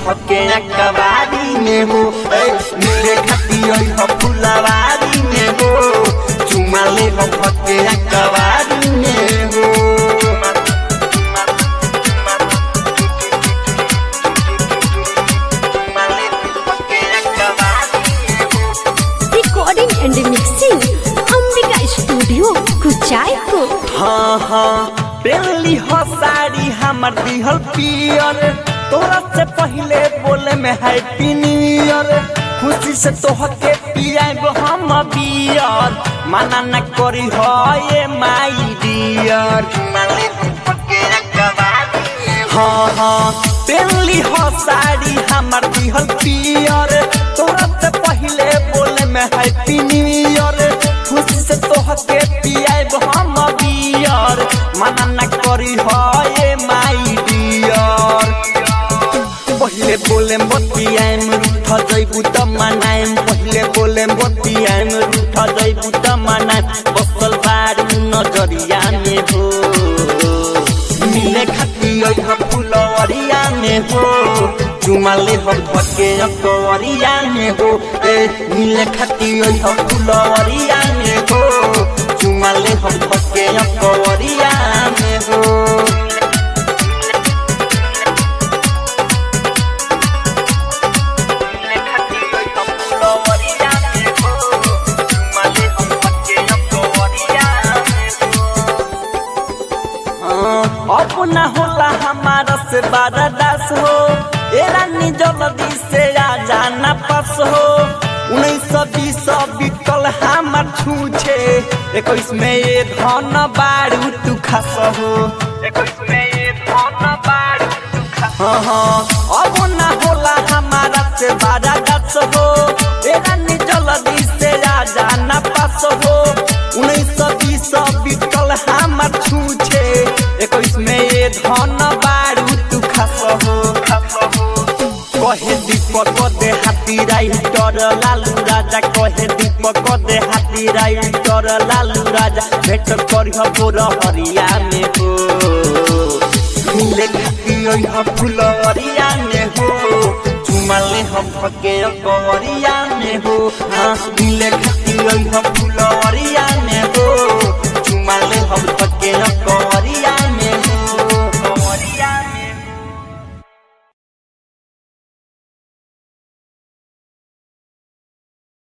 भके कबारी में हो ए, मिले खाती हम फुलवारी में हो चुमा ले हम भके कबारी में हो चुमा ले हम भके कबारी में हो recording and mixing Ambika studio Kuchaipur हाँ हाँ पहली हो साड़ी हमर दिहल पियर तोरा से पहले बोले में हैप्पी न्यू ईयर खुशी से तोहके पियाब हम बियर मना न करी हो ये माई डियर हाँ हाँ पहली हो साड़ी हमर दिहल पियर तोरा से पहले बोले में हैप्पी न्यू ईयर खुशी से तोहके पियाब हम बियर मना न करी हो ये माई डियर पहिले बोले बतियाम रूठ जैबू त मनाएम पहिले बोले बतियाम रूठ जैबू त मनाएम बसल बारू नजरिया में हो मिले खाती अइह फुलवरिया में हो चुमाले हम भके अकवरिया में हो ए मिले खाती अइह फुलवरिया में हो चुमाले हम भके अकवरिया में हो अपना होला हमारा से बारा दास हो ए रानी जल्दी से आ जाना पास हो उन्नीस सौ बीस बिकल हमार छूछे इक्कीस में ये धन बारू तू खास हो इक्कीस में ये धन बारू तू खास हाँ हाँ अब ना होला हमारा से बारा दास हो ए रानी जल्दी से आ जाना पास हो उन्नीस सौ बीस बिकल हमार छूछे इक्कीस में ये धन बारू तू खास हो कहे दीपक दे हाथी राइटर लालू राजा कहे दीपक दे हाथी राइटर लालू राजा भेट करिह बोर हरिया में हो मिले खाती ओइह फुलवरिया में हो चुमाले हम भके कवरिया में हो हाँ मिले खाती ओइह फुल